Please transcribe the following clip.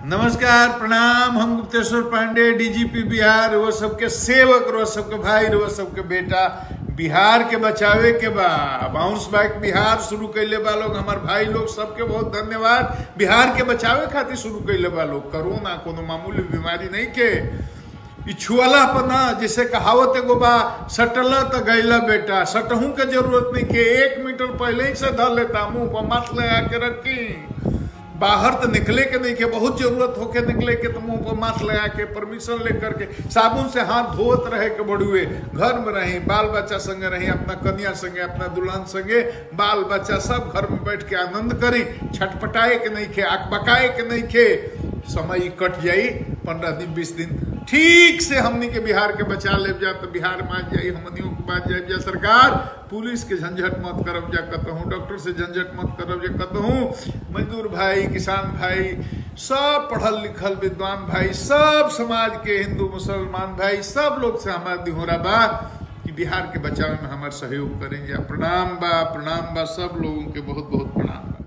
नमस्कार प्रणाम हम गुप्तेश्वर पांडे डीजीपी बिहार वो सबके सेवक रो सबके भाई रो सबके बेटा बिहार के बचावे के बा बाउंस बैक बिहार शुरू कैले बा लोग हमार भाई लोग सबके बहुत धन्यवाद बिहार के बचावे खातिर शुरू कैले बा लोग कोरोना कोनो मामूली बीमारी नहीं के ई छुअला पर ना जैसे कहावत एगो बा सटला त गैला बेटा सटहू के जरूरत नहीं के एक मीटर पहले ही से धर लेता मुंह पर मास्क लगा के रखी बाहर तो निकले के नहीं के बहुत जरूरत होके निकले के तो मुंह पर मास्क लगा के परमिशन लेकर के साबुन से हाथ धोत रहे के बड़ुए घर में रही बाल बच्चा संगे रही अपना कन्या संगे अपना दुल्हन संगे बाल बच्चा सब घर में बैठ के आनंद करी छटपटाए के नहीं खे अकबकाए के नहीं खे समय कट जाई पंद्रह दिन बीस दिन ठीक से हमनी के बिहार के बचा ले जा तो बिहार में आ जाई हमनियों के बाद जाए जा सरकार पुलिस के झंझट मत करब जा कहूँ डॉक्टर से झंझट मत करब जा कहूँ मजदूर भाई किसान भाई सब पढ़ल लिखल विद्वान भाई सब समाज के हिंदू मुसलमान भाई सब लोग से हमारा दिहोरा बा कि बिहार के बचाव में हमारे सहयोग करेंगे प्रणाम बा प्रणाम बा सब लोगों के बहुत बहुत प्रणाम बा